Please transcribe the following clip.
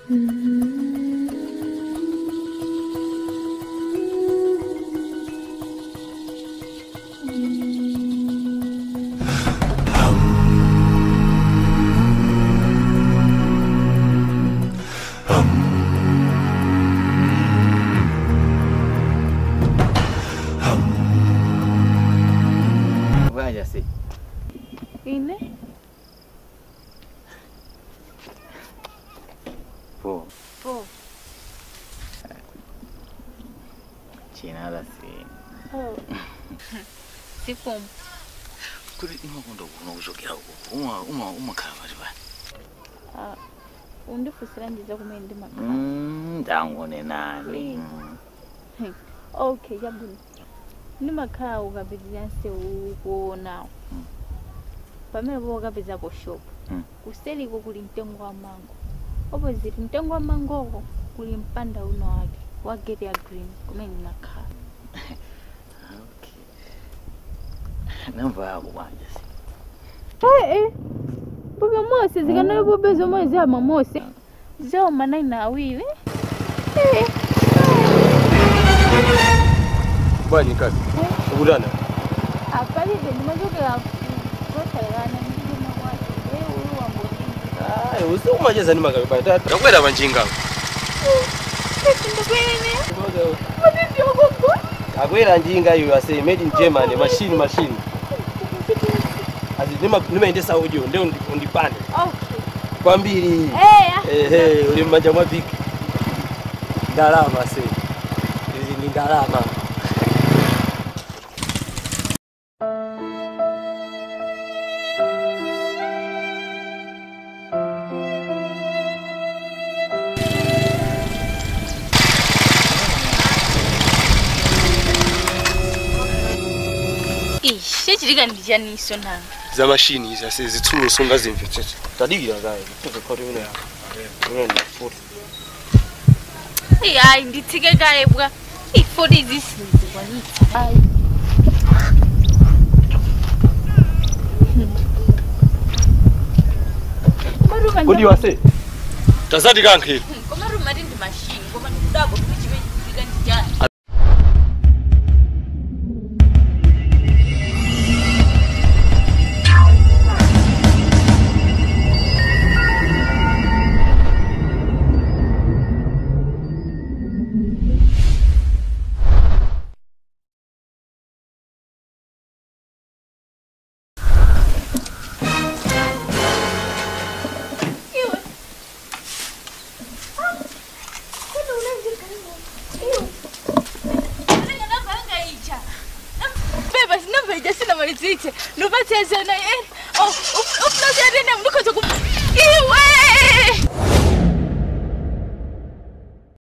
Vaya si. Ine? Po. Oh. Chinala si. Oh. Sifumu. Kuri imakunda kuno kuchokera uko. Uma uma umakhala pati pati. Ah, undifusira ndiza kumene ndimakhala. Mm, ndangone nani. Please. Mm. Okay, yabwino. Ndimakhala ukapitira nsewu kuonawo. Mm. Pamene po ukapeza po shop. Mm. Kuseliko kuli mtengo wa mango. Opposite mtengo wa mangoko kuli mpanda uno wake wa gate ya green kumene ndimakhala. Okay. Namba yako kwanja si. Eh eh. Mboga mose zikanali pobezo mwezi ama mose. Zao manai na awili. Eh. Bwana kazi. Ukutana. Apalide ndimachokera kutosalekana ndili makwati. Eh, uyu wambodini. Ai, usikumacheza ni magabe baya. Takwera panjinga. Akwera njinga iyo ase made in Germany machine machine. Azi nima nimaendesa audio ndio ndi- ndipande. Okay. Kwambiri. Eh, Ehe, uli mmanja mwa big. Ndalama se. Izi ni ndalama. ishe chilikandicha niso nanga za mashini izi ase zitsulo songa zimvetsetse. Tadikira kaye. Tuzo khoto ine yako. Unaenda futhi. Ai, ai nditsike kaye bwa ifoti zisinzi kwanitsa ai Kodi wase. Tazadi kankheli. komarumati ndi mashini koma ndikudako tuchive chilikandichani beba sinamvaija sina maliziche nupatiazana ufuna kuyatenda mndikoza